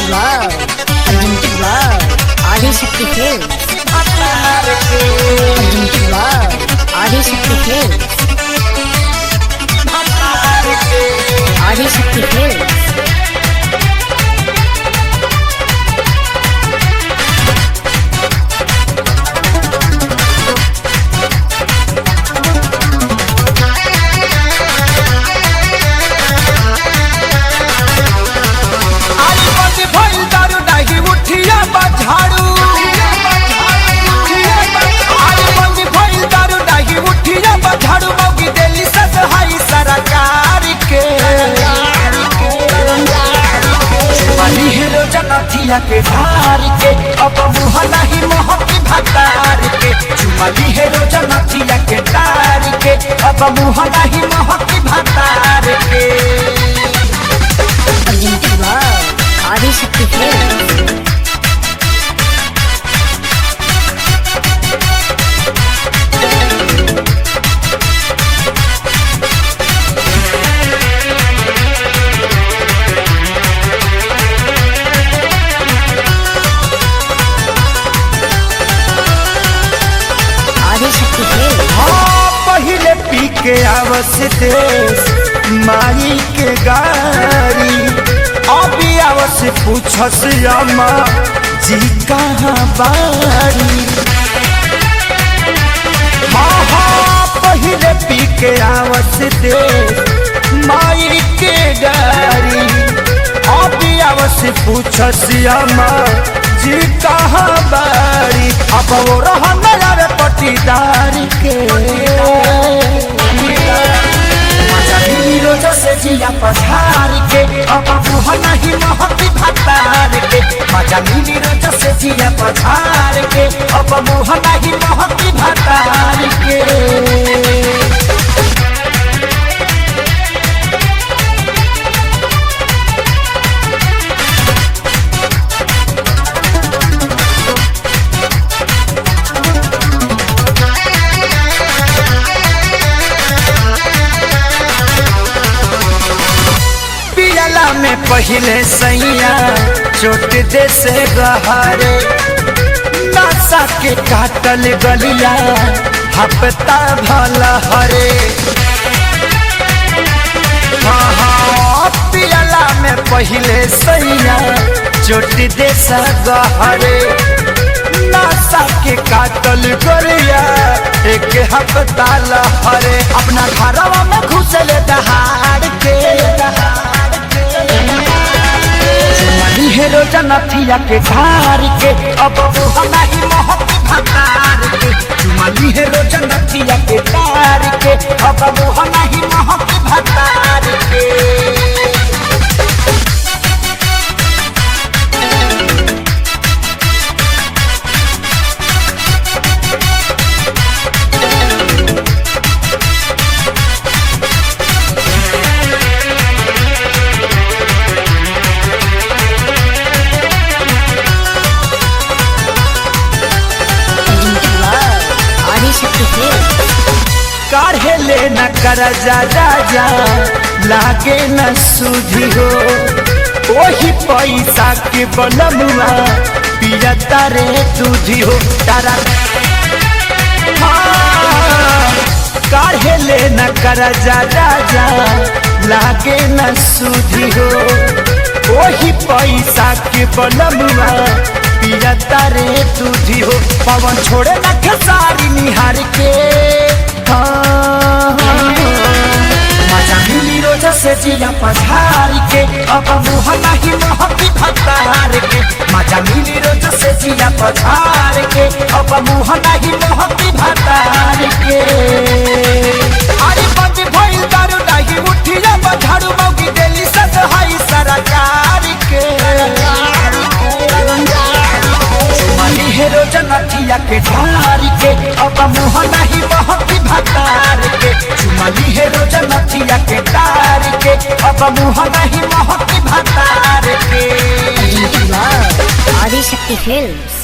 Love, Unlimited Love, Adishakti Films. Unlimited Love, Adishakti Films. Adishakti Films. आई बंद भइल दारू डाही उठिया बा झाड़ू आई बंद भइल दारू डाही उठिया बा झाड़ू मौगी देली ससहाई सरकार के वाली हीरो जनथिया के धार के अब मुह नहीं मोहब्बी भतार के चुमली हीरो जनथिया के तार के अब मुह नहीं मोहब्बी भतार के Unlimited Love, Adishakti Films. Adishakti Films. हाँ पहिले पी के आवस देश माई के गारी अभी आवस पूछस अम्मा जी कहाँ बारी हाँ हाँ पहिले पी के आवस देश माई के गारी अभी आवस पूछस अम्मा जी कहाँ बारी अब वो रहन रे पटीदार के हीरो जैसे जिया पछार के अब मुह नहीं मोहब्बी भतार के मजा हीरो जैसे जिया पछार के अब मुह नहीं मोहब्बी भतार के पियला में पहले सैया चोट दे से गहरे नशा के काटल गलिया हफ्ता भला हरे हाँ हाँ पियला में पहले सैया चोट दे से गहरे नशा के काटल गलिया एक हफ्ता लहरे अपना घरवा में घुसल दहाड़ के चुमली हेरो जनथिया के धार के अब वो नहीं मोहब्बी भतार के चुमली हेरो जनथिया के धार के अब वो नहीं मोहब्बी भतार के Unlimited Love, ఆదిశక్తి Films. काढ़े ले न कर जा राजा लागे न सूझी हो ओही पैसा के बलमुआ पिया तारे तुझी हो तारा हाँ, काढ़े ले न कर जा राजा लागे न सूझी हो ओही पैसा के बलमुआ पिया तारे तुझी हो पवन छोड़े न खेसारी निहार के हाँ, मजा मिली रोज से जिया पधार के अब मुह नहीं मोहब्बी भतार के मजा मिली रोज से जिया पधार के अब मुह नहीं मोहब्बी भतार के अरे बंद भइल दारू नाही उठिया बझाड़ू मौगी देली ससहाई सरकार के चुमली हेरो जनथिया के ढार के अब मुह नहीं मोहब्बी भतार के चुमली हेरो जनथिया के तार के अब मुह नहीं मोहब्बी भतार के Unlimited Love, ఆదిశక్తి Films.